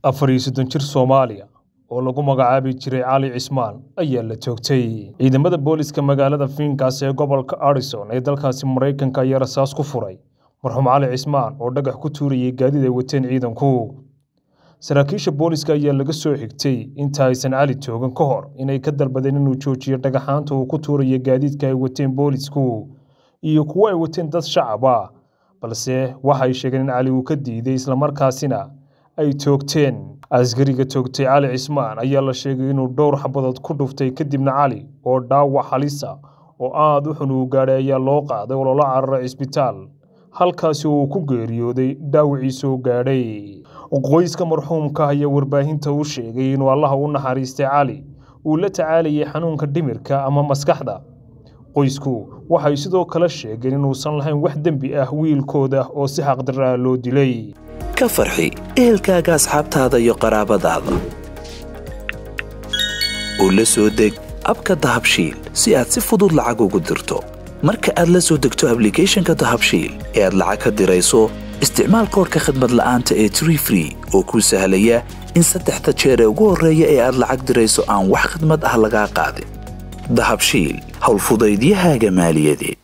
afar iyo soddon jir Soomaaliya oo lagu magacaabi jiray Cali Cismaan ayaa la toogtay. Ciidamada booliska magaalada Phoenix ee gobolka Arizona ee dalkaasi Mareykanka ayaa rasaas ku furay marxuum Cali Cismaan oo dhagax ku tuurayay gaadiid ay wateen ciidanku. Saraakiisha booliska ayaa laga soo xigtay inta aysan Cali toogan ka hor inay ka dalbadeen inuu joojiyo dhagaxaanta uu ku tuurayo gaadiidka ay wateen boolisku iyo kuwo ay wateen dad shacab ah balse waxay sheegeen in Cali uu ka diiday islamarkaasina ay toogteen. Askariga toogtay Cali Cismaan ayaa la sheegay inuu dhowr xabadood ku dhuftay kadibna Cali oo dhaawac halis ah oo aad u xun uu gaadhay ayaa loo qaaday oo loola cararay cisbitaal halkaasi oo uu ku geeriyooday dhaawacii soo gaadhay. Qoyska marxuumka ayaa warbaahinta u sheegay inuu Allaha u naxariistay Cali uu la tacaalayay xanuunka dhimirka ama maskaxda. Qoysku waxay sidoo kale sheegeen inuusan lahayn wax dembi ah wiilkooda oo si xaqdarro ah loo dilay. ka farxi ehelkaaga asxaabtaada iyo qaraabadaada u la soo deg abka dahabshiil si aad si fudud lacag ugu dirto marka aad la soo degto ablicathonka dahabshiil ee aad lacag ka dirayso isticmaal koorka khadmad la'aanta ee tree free oo kuu sahlaya in saddexda jeer ee ugu horreeya ee aad lacag dirayso aan wax khidmad ah lagaa qaadin dahabshiil howlfudaydiyahaaga maaliyadeed